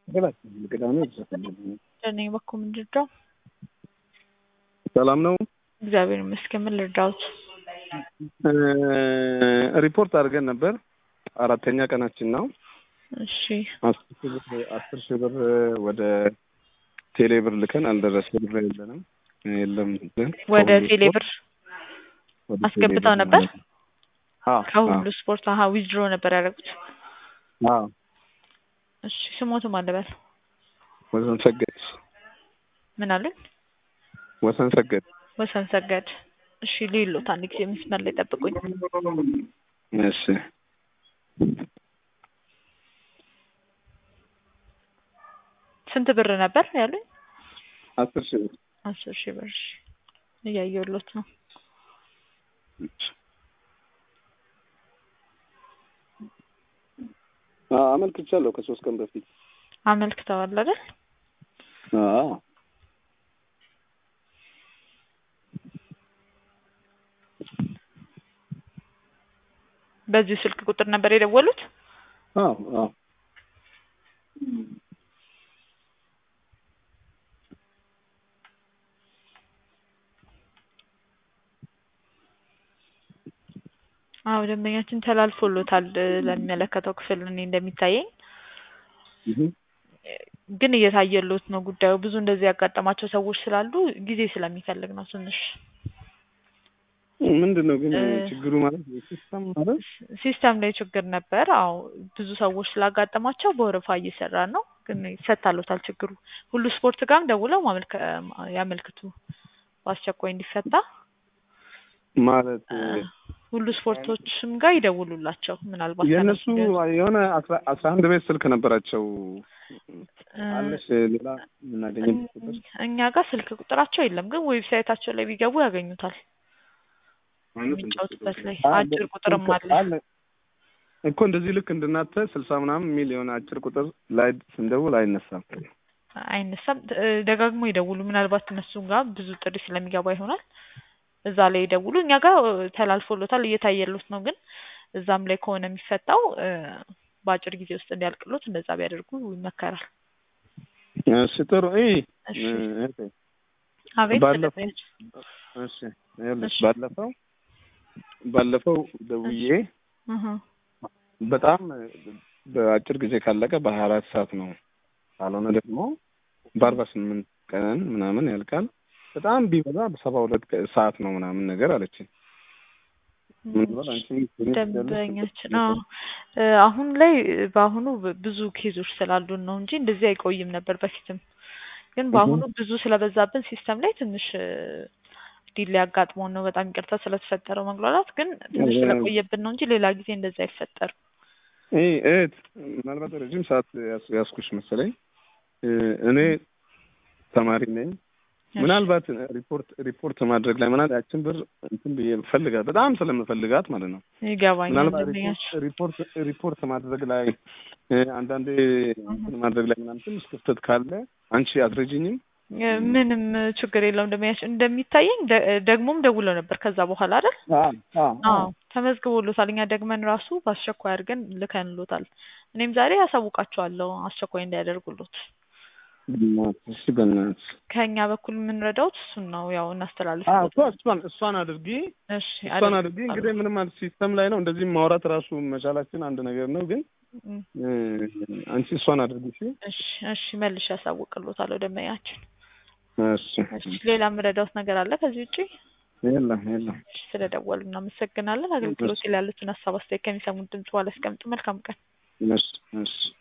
ቅዳሜ እኔ በኩል ምንድነው? ሰላም ነው። እግዚአብሔር ይመስገን። ምን ልርዳዎት? ሪፖርት አድርገን ነበር። አራተኛ ቀናችን ነው። እሺ አስር ሺህ ብር አስር ሺህ ብር ወደ ቴሌ ብር ልከን አልደረሰ ብር የለንም የለም ብለን ወደ ቴሌ ብር ወደ አስገብተው ቴሌ ብር ነበር? አዎ ከሁሉ ስፖርት አሀ ዊዝድሮ ነበር ያደረጉት። አዎ እሺ ስሞትም አለበል ወሰን ሰገድ ምን አለን? ወሰን ሰገድ ወሰን ሰገድ። እሺ ሌሎት አንድ ጊዜ መስመር ላይ ጠብቁኝ። እሺ ስንት ብር ነበር ያሉኝ? አስር ሺህ ብር አስር ሺህ ብር። እሺ እያየሁሎት ነው። አዎ አመልክቻለሁ ከሶስት ቀን በፊት አመልክተዋል አይደል? አዎ በዚሁ ስልክ ቁጥር ነበር የደወሉት? አዎ አዎ አዎ ደንበኛችን ተላልፎሎታል ለሚመለከተው ክፍል እኔ እንደሚታየኝ እህ ግን እየታየሎት ነው ጉዳዩ። ብዙ እንደዚህ ያጋጠማቸው ሰዎች ስላሉ ጊዜ ስለሚፈልግ ነው ትንሽ ምንድን ነው ግን እ ችግሩ ማለት ሲስተም ማለት ሲስተም ላይ ችግር ነበር። አዎ ብዙ ሰዎች ስላጋጠማቸው በወረፋ እየሰራ ነው፣ ግን ይፈታሎታል ችግሩ። ሁሉ ስፖርት ጋርም ደውለው ማመልከ ያመልክቱ በአስቸኳይ እንዲፈታ። ማለት እ ሁሉ ስፖርቶችም ጋር ይደውሉላቸው ምናልባት የእነሱ ከነሱ ጋር የሆነ አስራ አስራ አንድ ቤት ስልክ ነበራቸው እ አለሽ ሌላ የምናገኝበት ቁጥር እኛ ጋር ስልክ ቁጥራቸው የለም፣ ግን ዌብሳይታቸው ላይ ቢገቡ ያገኙታል። የሚጫወቱበት ላይ አጭር ቁጥርም አለ። እኮ እንደዚህ ልክ እንድናተ ስልሳ ምናምን የሚል የሆነ አጭር ቁጥር ላይ ስንደውል አይነሳም። አይነሳም። እ ደጋግሞ ይደውሉ። ምናልባት እነሱ ጋር ብዙ ጥሪ ስለሚገባ ይሆናል። እዛ ላይ ይደውሉ። እኛ ጋር እ ተላልፎሎታል እየታየሎት ነው። ግን እዛም ላይ ከሆነ የሚፈታው እ በአጭር ጊዜ ውስጥ እንዲያልቅሎት እንደዛ ቢያደርጉ ይመከራል። እሺ ጥሩ እ እሺ እህቴ አቤት ባለፈው ተደመጭ እሺ ይኸውልሽ እሺ ባለፈው ባለፈው ደውዬ እህ በጣም በአጭር ጊዜ ካለቀ በሀያ አራት ሰዓት ነው ካልሆነ ደግሞ በአርባ ስምንት ቀን ምናምን ያልቃል። በጣም ቢበዛ በሰባ ሁለት ቀ- ሰዓት ነው ምናምን ነገር አለችኝ። ምን ብሏል አንቺ ደንበኛችን አዎ እ አሁን ላይ በአሁኑ ብ- ብዙ ኬዞች ስላሉን ነው እንጂ እንደዚህ አይቆይም ነበር በፊትም። ግን በአሁኑ ብዙ ስለበዛብን ሲስተም ላይ ትንሽ ዲሌ አጋጥሞን ነው። በጣም ይቅርታ ስለተፈጠረው መግባባት፣ ግን ትንሽ ስለቆየብን ነው እንጂ ሌላ ጊዜ እንደዚህ አይፈጠርም። እ እህት ምናልባት ረጅም ሰዓት ያስ- ያስኩሽ መሰለኝ። እ እኔ ተማሪ ነኝ። እሺ ምናልባት ሪፖርት ሪፖርት ማድረግ ላይ ምናል ያችን ብር እንትን ብዬ ፈልጋት በጣም ስለምፈልጋት ማለት ነው። ይገባኛል ምናልባት ደንበኛችን። ሪፖርት ሪፖርት ማድረግ ላይ እ አንዳንዴ እንትን ማድረግ ላይ ምናምን ትንሽ ክፍተት ካለ አንቺ አትረጂኝም? እ ምንም ችግር የለውም ደንበኛችን። እንደሚታየኝ ደ- ደግሞም ደውለው ነበር ከዛ በኋላ አይደል? አዎ አዎ አዎ ተመዝግቦሎታል። እኛ ደግመን ራሱ በአስቸኳይ አድርገን ልከንሎታል። እኔም ዛሬ ያሳውቃቸዋለሁ አስቸኳይ እንዲያደርጉሎት። በእናትሽ እሺ፣ በእናትሽ ከእኛ በኩል የምንረዳውት እሱን ነው። ያው አዎ እናስተላልፍሎት እኮ እሷን እሷን አድርጊ እሺ እሷን አድርጊ። አደርግሎታለሁ። እንግዲህ ምንም ማለት ሲስተም ላይ ነው እንደዚህ ማውራት ራሱ መቻላችን አንድ ነገር ነው፣ ግን እም፣ እ አንቺ እሷን አድርጊ እሺ። እሺ እሺ መልሼ ያሳውቅሎታለሁ ደንበኛችን። እሺ እሺ ሌላ የምረዳውት ነገር አለ ከዚህ ውጪ? የለም የለም። እሺ ስለደወሉ እናመሰግናለን። አገልግሎት ላይ ያሉትን ሀሳብ አስተያየት ከሚሰሙት ድምጽ በኋላ ያስቀምጡ። መልካም ቀን። እሺ እሺ